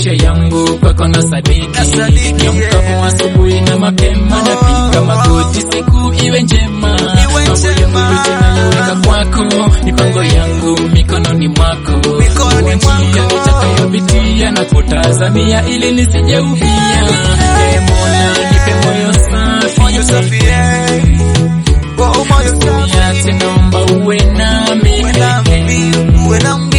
maisha yangu kwako na sadiki Nasadiki, niamkapo yeah. asubuhi na mapema napiga magoti siku iwe njema Iwe mambo yangu njema. yote nayoweka kwako mipango yangu mikononi mwako Mikononi Njia mwako. nitakayopitia na kutazamia ili nisijeuvia Ee Mola nipe moyo safi Moyo safi, eh. Oh, moyo safi. Usiniache naomba uwe nami Uwe nami, uwe nami.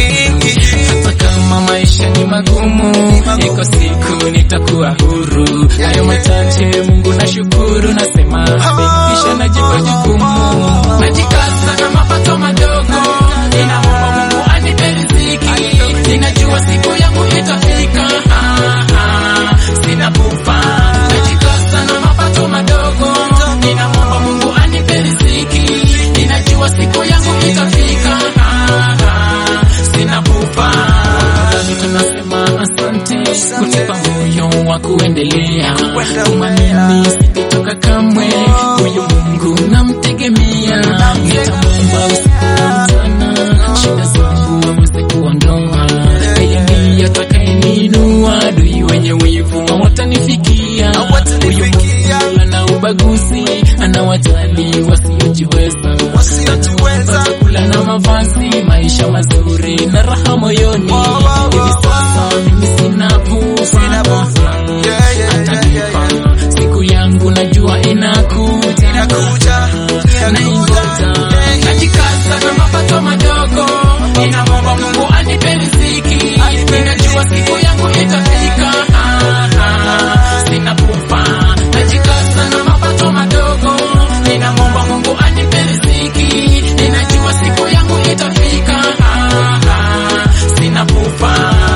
hata kama maisha ni magumu, magumu. iko siku nitakuwa huru. Hayo machache Mungu nashukuru, nasema asante, kisha najipa jukumu, najikaza na mapato madogo, ninaomba Mungu anipe riziki, ninajua siku yangu itafika. Ah, ah, Sina pupa, najikaza na mapato madogo, ninaomba Mungu anipe riziki, ninajua siku yangu itafika. Ah, ah, Sina pupa Wazazi tunasema asante kunipa moyo wa kuendelea kumamini sitatoka kamwe huyu Mungu namtegemea nitamwomba usiku na mchana shida zangu aweze kuondoa yeye ndiye atakayeniinua adui wenye wivu hawatanifikia huyu Mungu ana ubaguzi anawajali wasiojiweza Wasiojiweza. chakula na mavazi, maisha mazuri na raha moyoni. Wow, wow, Hivi wow, sasa mimi sina Sina pupa, pupa. Yeah, yeah, Atanipa. yeah, yeah, siku yangu najua inakuja, Inakuja, naingoja, inakuja. najikaza na mapato madogo, ninamwomba Mungu anipe riziki, ninajua siku yangu itafika. Ah, ah, Sina pupa, najikaza na mapato madogo, ninamwomba Mungu anipe riziki, ninajua siku yangu itafika. Ah, ah, Sina pupa.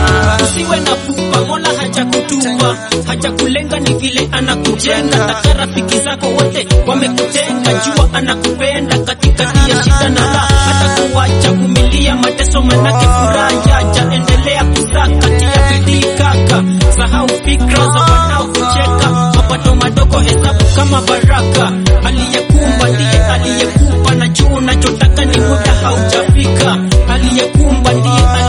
Usiwe na pupa, Mola hajakutupa, hajakulenga, ni vile anakujenga. Taka rafiki zako wote wamekutenga, jua anakupenda katikati ya shida na raha, hata kuwacha kumilia mateso, manake furaha yaja. Endelea kuzaa kati ya bidii kaka, sahau fikra za wanaokucheka. Mapato madogo hesabu kama baraka, aliyekumba ndiye aliyekupa, na juu unachotaka ni muda haujafika. Aliyekumba ndiye